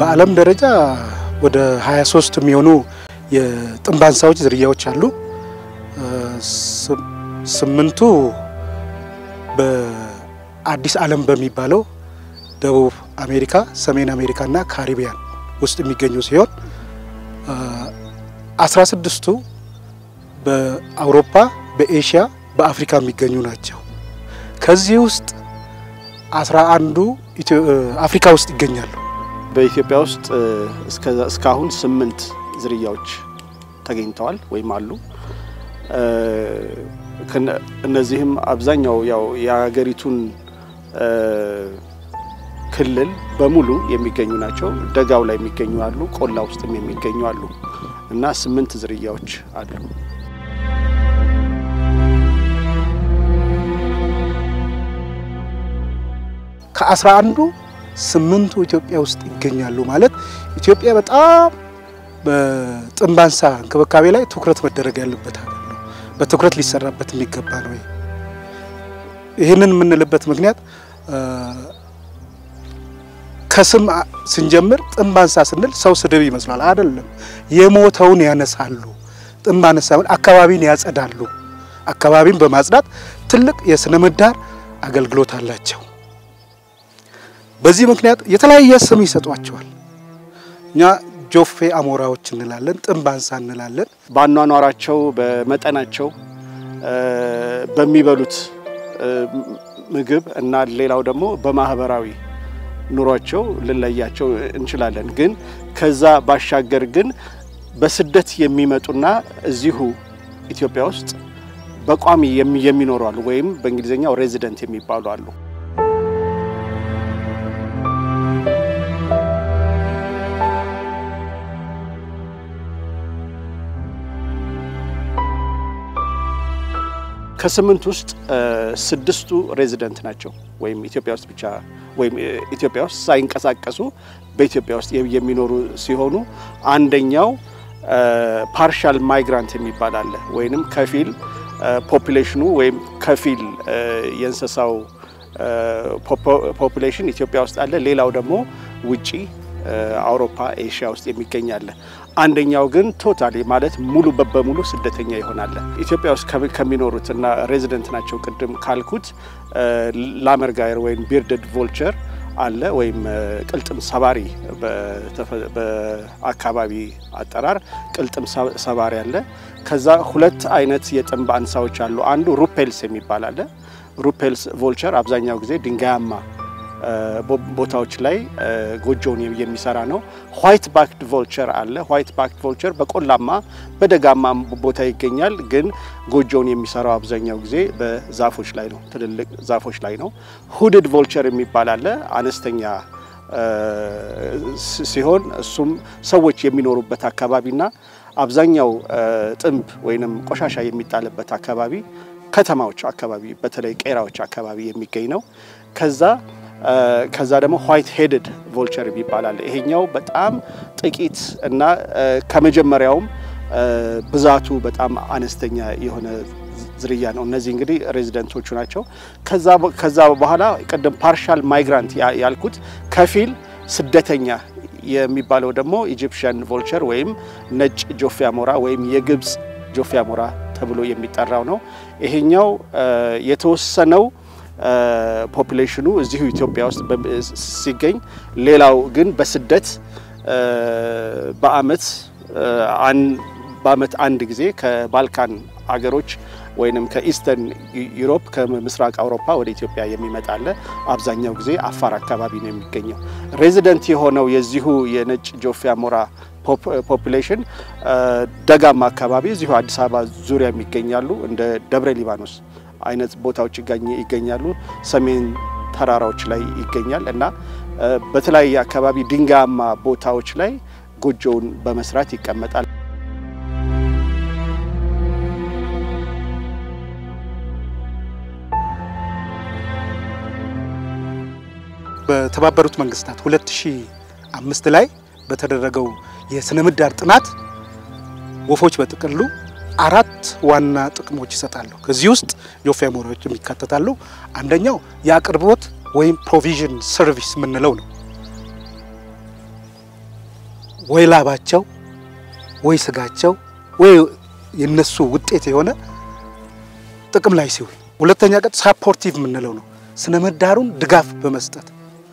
በዓለም ደረጃ ወደ 23 የሚሆኑ የጥንብ አንሳዎች ዝርያዎች አሉ። ስምንቱ በአዲስ ዓለም በሚባለው ደቡብ አሜሪካ፣ ሰሜን አሜሪካ እና ካሪቢያን ውስጥ የሚገኙ ሲሆን አስራ ስድስቱ በአውሮፓ፣ በኤሽያ፣ በአፍሪካ የሚገኙ ናቸው። ከዚህ ውስጥ አስራ አንዱ አፍሪካ ውስጥ ይገኛሉ። በኢትዮጵያ ውስጥ እስካሁን ስምንት ዝርያዎች ተገኝተዋል ወይም አሉ። እነዚህም አብዛኛው ያው የሀገሪቱን ክልል በሙሉ የሚገኙ ናቸው። ደጋው ላይ የሚገኙ አሉ፣ ቆላ ውስጥም የሚገኙ አሉ እና ስምንት ዝርያዎች አሉ። ከአስራ አንዱ ስምንቱ ኢትዮጵያ ውስጥ ይገኛሉ ማለት ኢትዮጵያ በጣም በጥንብ አንሳ እንክብካቤ ላይ ትኩረት መደረግ ያለበት ሀገር ነው። በትኩረት ሊሰራበት የሚገባ ነው። ይህንን የምንልበት ምክንያት ከስም ስንጀምር ጥንብ አንሳ ስንል ሰው ስድብ ይመስላል። አይደለም። የሞተውን ያነሳሉ። ጥንብ አነሳ አካባቢን ያጸዳሉ። አካባቢን በማጽዳት ትልቅ የስነ ምህዳር አገልግሎት አላቸው። በዚህ ምክንያት የተለያየ ስም ይሰጧቸዋል። እኛ ጆፌ አሞራዎች እንላለን፣ ጥንብ አንሳ እንላለን። በአኗኗራቸው፣ በመጠናቸው፣ በሚበሉት ምግብ እና ሌላው ደግሞ በማህበራዊ ኑሯቸው ልንለያቸው እንችላለን። ግን ከዛ ባሻገር ግን በስደት የሚመጡና እዚሁ ኢትዮጵያ ውስጥ በቋሚ የሚኖሩ አሉ፣ ወይም በእንግሊዝኛው ሬዚደንት የሚባሉ አሉ። ከስምንት ውስጥ ስድስቱ ሬዚደንት ናቸው ወይም ኢትዮጵያ ውስጥ ብቻ ወይም ኢትዮጵያ ውስጥ ሳይንቀሳቀሱ በኢትዮጵያ ውስጥ የሚኖሩ ሲሆኑ አንደኛው ፓርሻል ማይግራንት የሚባል አለ። ወይንም ከፊል ፖፑሌሽኑ ወይም ከፊል የእንስሳው ፖፑሌሽን ኢትዮጵያ ውስጥ አለ። ሌላው ደግሞ ውጪ አውሮፓ፣ ኤሽያ ውስጥ የሚገኝ አለ። አንደኛው ግን ቶታሊ ማለት ሙሉ በሙሉ ስደተኛ ይሆናል። ኢትዮጵያ ውስጥ ከሚኖሩት እና ሬዚደንት ናቸው ቅድም ካልኩት ላመርጋየር ወይም ቢርድድ ቮልቸር አለ ወይም ቅልጥም ሰባሪ በአካባቢ አጠራር ቅልጥም ሰባሪ አለ። ከዛ ሁለት አይነት የጥንብ አንሳዎች አሉ። አንዱ ሩፔልስ የሚባል አለ። ሩፔልስ ቮልቸር አብዛኛው ጊዜ ድንጋያማ ቦታዎች ላይ ጎጆውን የሚሰራ ነው። ዋይት ባክድ ቮልቸር አለ። ዋይት ባክድ ቮልቸር በቆላማ በደጋማ ቦታ ይገኛል። ግን ጎጆውን የሚሰራው አብዛኛው ጊዜ በዛፎች ላይ ነው፣ ትልልቅ ዛፎች ላይ ነው። ሁድድ ቮልቸር የሚባል አለ። አነስተኛ ሲሆን እሱም ሰዎች የሚኖሩበት አካባቢና አብዛኛው ጥንብ ወይንም ቆሻሻ የሚጣልበት አካባቢ ከተማዎች አካባቢ በተለይ ቄራዎች አካባቢ የሚገኝ ነው። ከዛ ከዛ ደግሞ ዋይት ሄድድ ቮልቸር ይባላል። ይሄኛው በጣም ጥቂት እና ከመጀመሪያውም ብዛቱ በጣም አነስተኛ የሆነ ዝርያ ነው። እነዚህ እንግዲህ ሬዚደንቶቹ ናቸው። ከዛ በኋላ ቅድም ፓርሻል ማይግራንት ያልኩት ከፊል ስደተኛ የሚባለው ደግሞ ኢጂፕሽያን ቮልቸር ወይም ነጭ ጆፌ አሞራ ወይም የግብፅ ጆፌ አሞራ ተብሎ የሚጠራው ነው። ይሄኛው የተወሰነው ፖፑሌሽኑ እዚሁ ኢትዮጵያ ውስጥ ሲገኝ ሌላው ግን በስደት በአመት በአመት አንድ ጊዜ ከባልካን አገሮች ወይንም ከኢስተርን ዩሮፕ ከምስራቅ አውሮፓ ወደ ኢትዮጵያ የሚመጣ አለ። አብዛኛው ጊዜ አፋር አካባቢ ነው የሚገኘው። ሬዚደንት የሆነው የዚሁ የነጭ ጆፌ አሞራ ፖፑሌሽን ደጋማ አካባቢ እዚሁ አዲስ አበባ ዙሪያ የሚገኛሉ እንደ ደብረ ሊባኖስ አይነት ቦታዎች ይገኛሉ። ሰሜን ተራራዎች ላይ ይገኛል እና በተለያየ አካባቢ ድንጋያማ ቦታዎች ላይ ጎጆውን በመስራት ይቀመጣል። በተባበሩት መንግስታት 2005 ላይ በተደረገው የስነ ምህዳር ጥናት ወፎች በጥቅሉ አራት ዋና ጥቅሞች ይሰጣሉ። ከዚህ ውስጥ ጆፌ አሞራዎች የሚካተታሉ። አንደኛው የአቅርቦት ወይም ፕሮቪዥን ሰርቪስ የምንለው ነው። ወይ ላባቸው ወይ ስጋቸው ወይ የነሱ ውጤት የሆነ ጥቅም ላይ ሲውል፣ ሁለተኛ ቀጥ ሳፖርቲቭ የምንለው ነው። ስነ ምህዳሩን ድጋፍ በመስጠት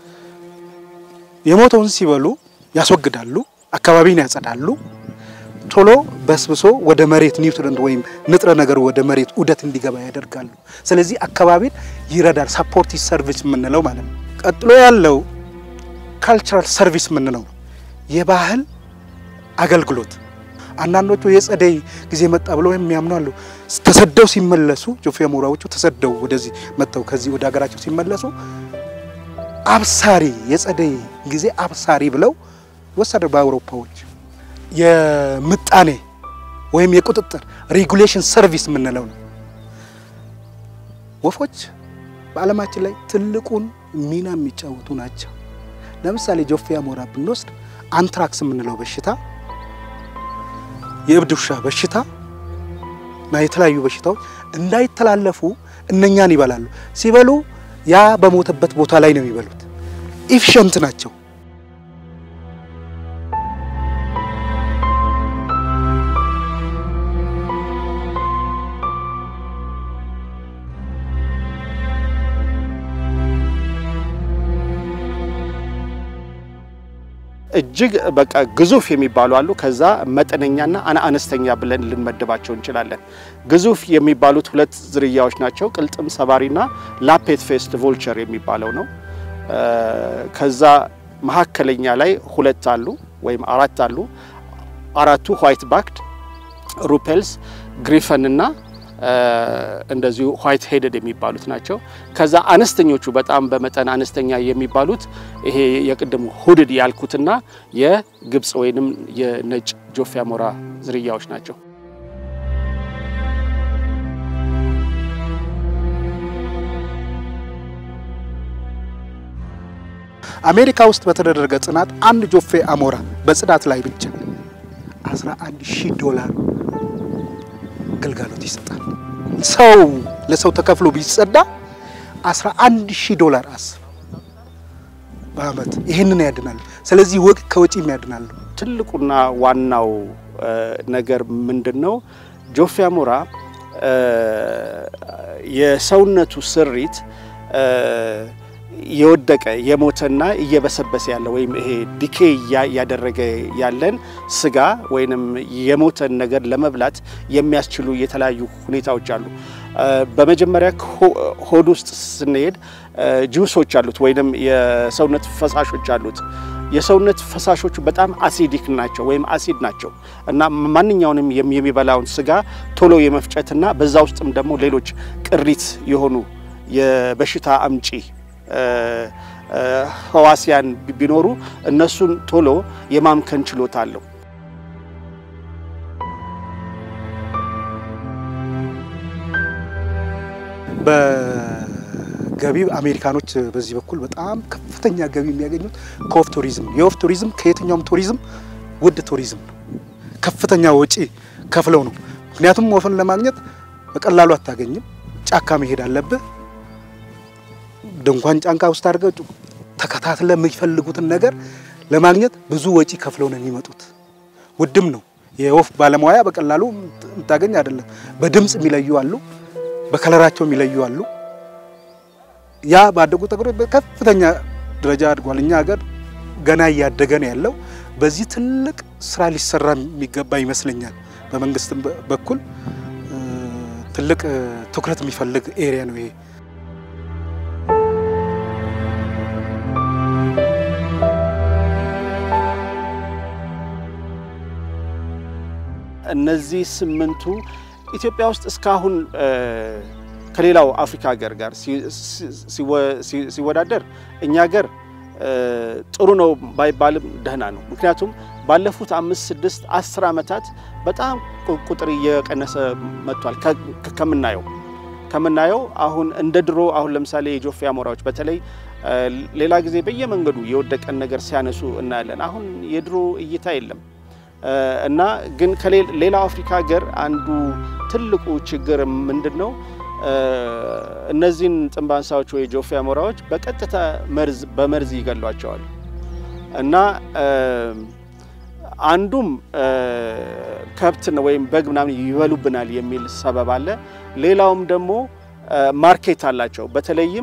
የሞተውን ሲበሉ ያስወግዳሉ፣ አካባቢን ያጸዳሉ፣ ቶሎ በስብሶ ወደ መሬት ኒውትረንት ወይም ንጥረ ነገሩ ወደ መሬት ዑደት እንዲገባ ያደርጋሉ። ስለዚህ አካባቢን ይረዳል። ሳፖርቲቭ ሰርቪስ የምንለው ማለት ነው። ቀጥሎ ያለው ካልቸራል ሰርቪስ የምንለው ነው። የባህል አገልግሎት አንዳንዶቹ የጸደይ ጊዜ መጣ ብለው የሚያምኑ አሉ። ተሰደው ሲመለሱ ጆፌ አሞራዎቹ ተሰደው ወደዚህ መጥተው ከዚህ ወደ ሀገራቸው ሲመለሱ አብሳሪ የጸደይ ጊዜ አብሳሪ ብለው ወሰደ። በአውሮፓዎች የምጣኔ ወይም የቁጥጥር ሬጉሌሽን ሰርቪስ የምንለው ነው። ወፎች በዓለማችን ላይ ትልቁን ሚና የሚጫወቱ ናቸው። ለምሳሌ ጆፌ አሞራ ብንወስድ አንትራክስ የምንለው በሽታ የእብድ ውሻ በሽታ እና የተለያዩ በሽታዎች እንዳይተላለፉ እነኛን ይበላሉ። ሲበሉ ያ በሞተበት ቦታ ላይ ነው የሚበሉት። ኢፊሸንት ናቸው። እጅግ በቃ ግዙፍ የሚባሉ አሉ። ከዛ መጠነኛና አነስተኛ ብለን ልንመድባቸው እንችላለን። ግዙፍ የሚባሉት ሁለት ዝርያዎች ናቸው። ቅልጥም ሰባሪና ላፔት ፌስት ቮልቸር የሚባለው ነው። ከዛ መካከለኛ ላይ ሁለት አሉ ወይም አራት አሉ። አራቱ ዋይት ባክድ፣ ሩፔልስ፣ ግሪፈን እና እንደዚሁ ዋይት ሄደድ የሚባሉት ናቸው። ከዛ አነስተኞቹ በጣም በመጠን አነስተኛ የሚባሉት ይሄ የቅድሙ ሁድድ ያልኩትና የግብፅ ወይንም የነጭ ጆፌ አሞራ ዝርያዎች ናቸው። አሜሪካ ውስጥ በተደረገ ጥናት አንድ ጆፌ አሞራ በጽዳት ላይ ብቻ 11 ሺህ ዶላር ግልጋሎት ይሰጣል። ሰው ለሰው ተከፍሎ ቢጸዳ 11 ሺህ ዶላር አስብ በአመት ይህንን ያድናል። ስለዚህ ወቅ ከወጪም ያድናሉ። ትልቁና ዋናው ነገር ምንድን ነው? ጆፌ አሞራ የሰውነቱ ስሪት የወደቀ የሞተና እየበሰበሰ ያለ ወይም ይሄ ዲኬ ያደረገ ያለን ስጋ ወይንም የሞተን ነገር ለመብላት የሚያስችሉ የተለያዩ ሁኔታዎች አሉ። በመጀመሪያ ሆድ ውስጥ ስንሄድ ጁሶች አሉት ወይንም የሰውነት ፈሳሾች አሉት። የሰውነት ፈሳሾቹ በጣም አሲዲክ ናቸው ወይም አሲድ ናቸው እና ማንኛውንም የሚበላውን ስጋ ቶሎ የመፍጨትና በዛ ውስጥም ደግሞ ሌሎች ቅሪት የሆኑ የበሽታ አምጪ ህዋሲያን ቢኖሩ እነሱን ቶሎ የማምከን ችሎታ አለው። በገቢ አሜሪካኖች በዚህ በኩል በጣም ከፍተኛ ገቢ የሚያገኙት ከወፍ ቱሪዝም ነው። የወፍ ቱሪዝም ከየትኛውም ቱሪዝም ውድ ቱሪዝም ነው። ከፍተኛ ወጪ ከፍለው ነው። ምክንያቱም ወፍን ለማግኘት በቀላሉ አታገኝም። ጫካ መሄድ አለብህ። ድንኳን ጫንቃ ውስጥ አድርገው ተከታትለ የሚፈልጉትን ነገር ለማግኘት ብዙ ወጪ ከፍለው ነው የሚመጡት። ውድም ነው። የወፍ ባለሙያ በቀላሉ የምታገኝ አይደለም። በድምፅ የሚለዩ አሉ፣ በከለራቸው የሚለዩ አሉ። ያ ባደጉ ተግሮ በከፍተኛ ደረጃ አድጓል። እኛ ሀገር ገና እያደገ ነው ያለው። በዚህ ትልቅ ስራ ሊሰራ የሚገባ ይመስለኛል። በመንግስትም በኩል ትልቅ ትኩረት የሚፈልግ ኤሪያ ነው ይሄ። እነዚህ ስምንቱ ኢትዮጵያ ውስጥ እስካሁን ከሌላው አፍሪካ ሀገር ጋር ሲወዳደር እኛ ሀገር ጥሩ ነው ባይባልም ደህና ነው። ምክንያቱም ባለፉት አምስት ስድስት አስር ዓመታት በጣም ቁጥር እየቀነሰ መጥቷል። ከምናየው ከምናየው አሁን እንደ ድሮ አሁን ለምሳሌ የጆፌ አሞራዎች በተለይ ሌላ ጊዜ በየመንገዱ የወደቀን ነገር ሲያነሱ እናያለን። አሁን የድሮ እይታ የለም። እና ግን ከሌላው አፍሪካ ሀገር አንዱ ትልቁ ችግር ምንድን ነው? እነዚህን ጥንብ አንሳዎች ወይ ጆፌ አሞራዎች በቀጥታ መርዝ በመርዝ ይገሏቸዋል። እና አንዱም ከብት ወይም በግ ምናምን ይበሉብናል የሚል ሰበብ አለ። ሌላውም ደግሞ ማርኬት አላቸው። በተለይም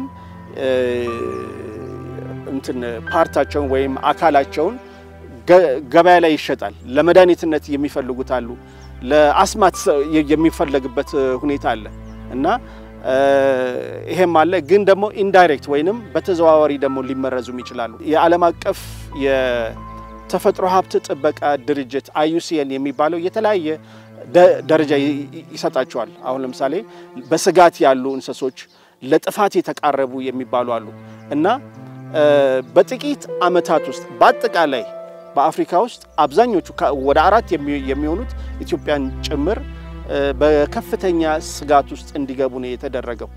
እንትን ፓርታቸውን ወይም አካላቸውን ገበያ ላይ ይሸጣል። ለመድኃኒትነት የሚፈልጉት አሉ። ለአስማት የሚፈለግበት ሁኔታ አለ እና ይሄም አለ። ግን ደግሞ ኢንዳይሬክት ወይንም በተዘዋዋሪ ደግሞ ሊመረዙም ይችላሉ። የዓለም አቀፍ የተፈጥሮ ሀብት ጥበቃ ድርጅት አዩሲኤን የሚባለው የተለያየ ደረጃ ይሰጣቸዋል። አሁን ለምሳሌ በስጋት ያሉ እንስሶች፣ ለጥፋት የተቃረቡ የሚባሉ አሉ እና በጥቂት ዓመታት ውስጥ በአጠቃላይ በአፍሪካ ውስጥ አብዛኞቹ ወደ አራት የሚሆኑት ኢትዮጵያን ጭምር በከፍተኛ ስጋት ውስጥ እንዲገቡ ነው የተደረገው።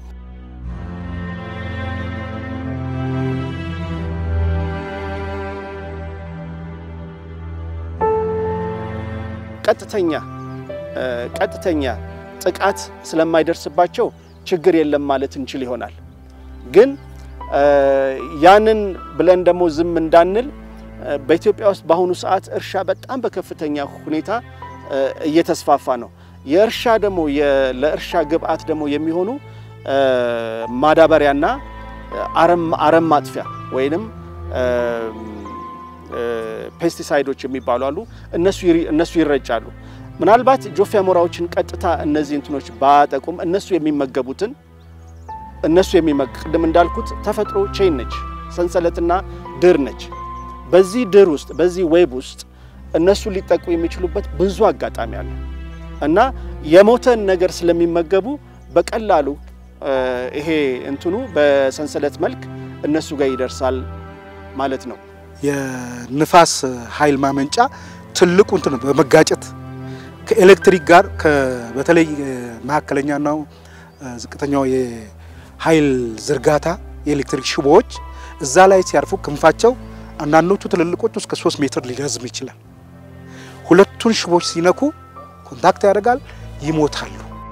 ቀጥተኛ ቀጥተኛ ጥቃት ስለማይደርስባቸው ችግር የለም ማለት እንችል ይሆናል። ግን ያንን ብለን ደግሞ ዝም እንዳንል በኢትዮጵያ ውስጥ በአሁኑ ሰዓት እርሻ በጣም በከፍተኛ ሁኔታ እየተስፋፋ ነው። የእርሻ ደግሞ ለእርሻ ግብዓት ደግሞ የሚሆኑ ማዳበሪያና አረም ማጥፊያ ወይንም ፔስቲሳይዶች የሚባሉ አሉ። እነሱ ይረጫሉ። ምናልባት ጆፌ አሞራዎችን ቀጥታ እነዚህ እንትኖች ባያጠቁም እነሱ የሚመገቡትን እነሱ ቅድም እንዳልኩት ተፈጥሮ ቼን ነች፣ ሰንሰለትና ድር ነች። በዚህ ድር ውስጥ በዚህ ዌብ ውስጥ እነሱ ሊጠቁ የሚችሉበት ብዙ አጋጣሚ አለ እና የሞተን ነገር ስለሚመገቡ በቀላሉ ይሄ እንትኑ በሰንሰለት መልክ እነሱ ጋር ይደርሳል ማለት ነው። የንፋስ ኃይል ማመንጫ ትልቁ እንትን በመጋጨት ከኤሌክትሪክ ጋር በተለይ መካከለኛና ዝቅተኛው የኃይል ዝርጋታ የኤሌክትሪክ ሽቦዎች እዛ ላይ ሲያርፉ ክንፋቸው አንዳንዶቹ ትልልቆቹ እስከ ሶስት ሜትር ሊረዝም ይችላል። ሁለቱን ሽቦች ሲነኩ ኮንታክት ያደርጋል፣ ይሞታሉ።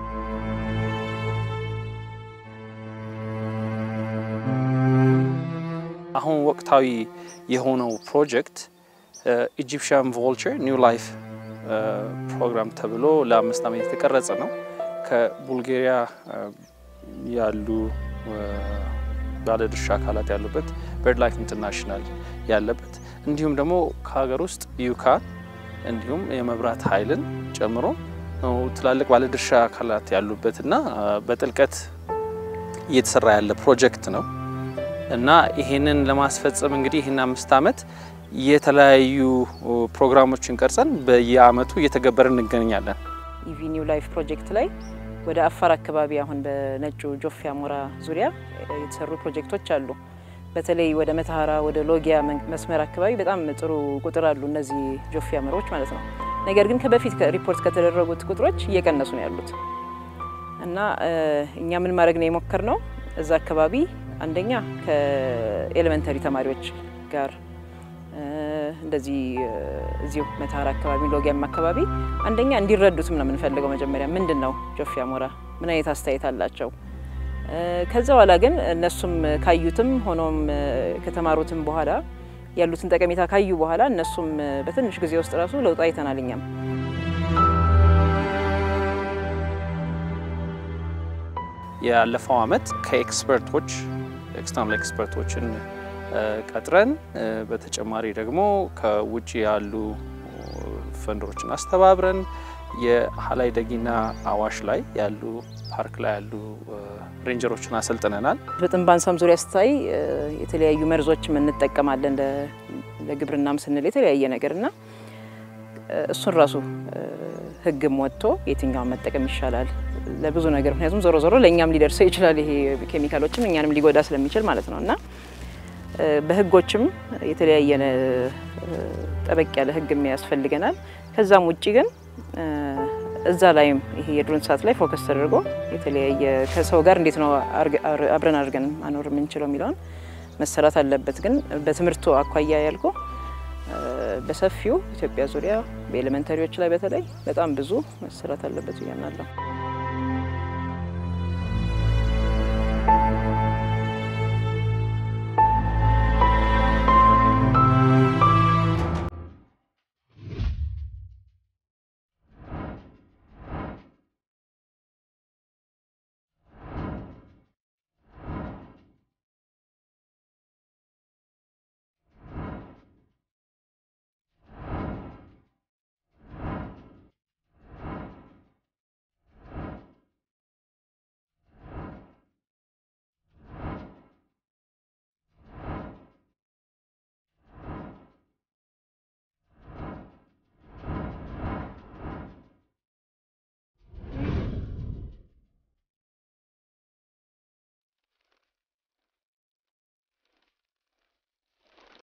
አሁን ወቅታዊ የሆነው ፕሮጀክት ኢጂፕሽያን ቮልቸር ኒው ላይፍ ፕሮግራም ተብሎ ለአምስት ዓመት የተቀረጸ ነው። ከቡልጋሪያ ያሉ ባለድርሻ አካላት ያሉበት በርድ ላይፍ ኢንተርናሽናል ያለበት እንዲሁም ደግሞ ከሀገር ውስጥ ዩካን እንዲሁም የመብራት ኃይልን ጨምሮ ትላልቅ ባለድርሻ አካላት ያሉበት እና በጥልቀት እየተሰራ ያለ ፕሮጀክት ነው እና ይሄንን ለማስፈጸም እንግዲህ ይህን አምስት ዓመት የተለያዩ ፕሮግራሞችን ቀርጸን በየአመቱ እየተገበርን እንገኛለን። ኢቪ ኒው ላይፍ ፕሮጀክት ላይ ወደ አፋር አካባቢ አሁን በነጩ ጆፌ አሞራ ዙሪያ የተሰሩ ፕሮጀክቶች አሉ። በተለይ ወደ መተሃራ ወደ ሎጊያ መስመር አካባቢ በጣም ጥሩ ቁጥር አሉ እነዚህ ጆፌ አሞራዎች ማለት ነው። ነገር ግን ከበፊት ሪፖርት ከተደረጉት ቁጥሮች እየቀነሱ ነው ያሉት እና እኛ ምን ማድረግ ነው የሞከር ነው እዛ አካባቢ አንደኛ ከኤሌመንተሪ ተማሪዎች ጋር እንደዚህ እዚሁ መተሃራ አካባቢ ሎጊያም አካባቢ አንደኛ እንዲረዱትም ነው የምንፈልገው። መጀመሪያ ምንድን ነው ጆፌ አሞራ፣ ምን አይነት አስተያየት አላቸው? ከዛ በኋላ ግን እነሱም ካዩትም ሆኖም ከተማሩትም በኋላ ያሉትን ጠቀሜታ ካዩ በኋላ እነሱም በትንሽ ጊዜ ውስጥ ራሱ ለውጥ አይተናል። እኛም ያለፈው አመት ከኤክስፐርቶች ኤክስተርናል ኤክስፐርቶችን ቀጥረን በተጨማሪ ደግሞ ከውጭ ያሉ ፈንዶችን አስተባብረን የሀላይ ደጊና አዋሽ ላይ ያሉ ፓርክ ላይ ያሉ ሬንጀሮችን አሰልጥነናል። በጥንባንሳም ዙሪያ ስታይ የተለያዩ መርዞችም እንጠቀማለን ለግብርናም ስንል የተለያየ ነገር እና እሱን ራሱ ሕግም ወጥቶ የትኛውን መጠቀም ይሻላል ለብዙ ነገር ምክንያቱም ዞሮ ዞሮ ለእኛም ሊደርሰው ይችላል ይሄ ኬሚካሎችም እኛንም ሊጎዳ ስለሚችል ማለት ነው እና በህጎችም የተለያየ ጠበቅ ያለ ህግም ያስፈልገናል። ከዛም ውጭ ግን እዛ ላይም ይሄ የዱር እንስሳት ላይ ፎከስ ተደርጎ የተለያየ ከሰው ጋር እንዴት ነው አብረን አድርገን ማኖር የምንችለው የሚለውን መሰራት አለበት። ግን በትምህርቱ አኳያ ያልኩ በሰፊው ኢትዮጵያ ዙሪያ በኤሌመንተሪዎች ላይ በተለይ በጣም ብዙ መሰራት አለበት ብያምናለሁ።